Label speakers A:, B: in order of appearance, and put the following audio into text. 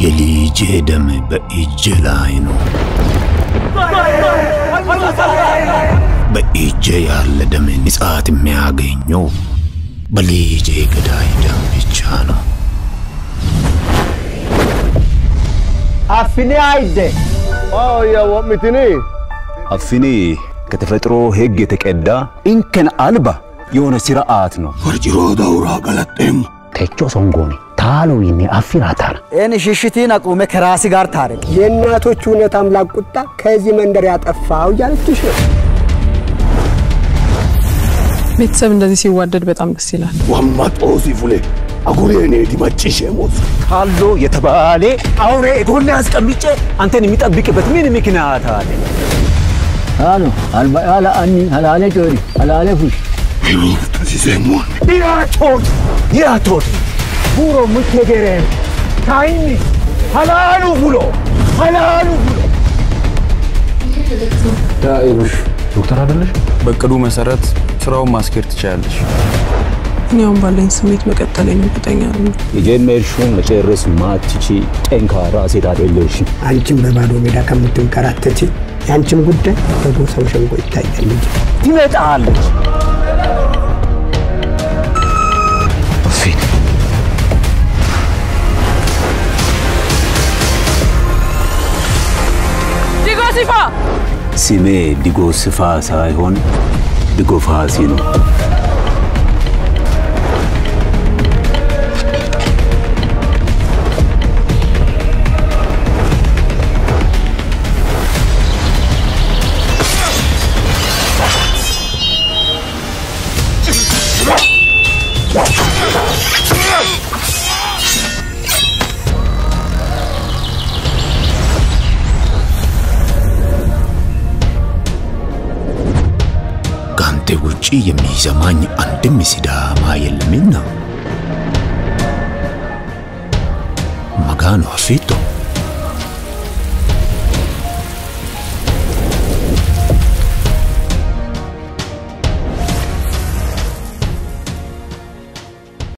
A: የልጄ ደም በእጄ ላይ ነው። በእጄ ያለ ደም ንጻት የሚያገኘው በልጄ ገዳይ ደም ብቻ ነው።
B: አፍኔ አይደ
C: ያወምትኒ
D: አፍኔ ከተፈጥሮ ሕግ የተቀዳ እንከን አልባ የሆነ ስርዓት ነው።
A: ወርጅሮ ዳውራ ገለጤም
E: techo songoni ታሎዊኒ አፊራታና
B: ኤን ሽሽቲን አቁሜ ከራሲ ጋር ታረቅ።
F: የእናቶች እውነት አምላክ ቁጣ ከዚህ መንደር ያጠፋው እያለችሽ ነው።
G: ቤተሰብ እንደዚህ ሲዋደድ በጣም ደስ ይላል።
A: ዋማጦሲ ፉሌ አጉሬኔ ዲመጭሽ ሞት
D: ካሎ የተባለ አውሬ ጎን አስቀምጬ አንተን የሚጠብቅበት ምን ምክንያት አለ?
E: አሎ አልባያላ አኒ አላለ ጆሪ አላለ ፉሽ
A: ሲሴሞን
D: ዲያቶት ዲያቶት ቡሮ ሙቴገሬን ታይኒ ሀላሉ ብሎ ሀላሉ ብሎ
H: ዶክተር አይደለሽ? በእቅዱ መሰረት ስራውን ማስኬድ ትችላለሽ።
G: እኔ አሁን ባለኝ ስሜት መቀጠል የሚቀጠኛ ነው።
D: የጀመርሽውን መጨረስ ማትቺ ጠንካራ ሴት አይደለሽም።
F: አንቺም በባዶ ሜዳ ከምትንከራተች የአንቺም ጉዳይ በጎሳው ሸንጎ ይታያል እንጂ
D: ትመጣለች። ስሜ ዲጎ ስፋ ሳይሆን ዲጎ ፋሲ ነው።
A: ከአንተ ውጪ የሚሰማኝ አንድም ሲዳማ የለምና መጋኖ አፊቶ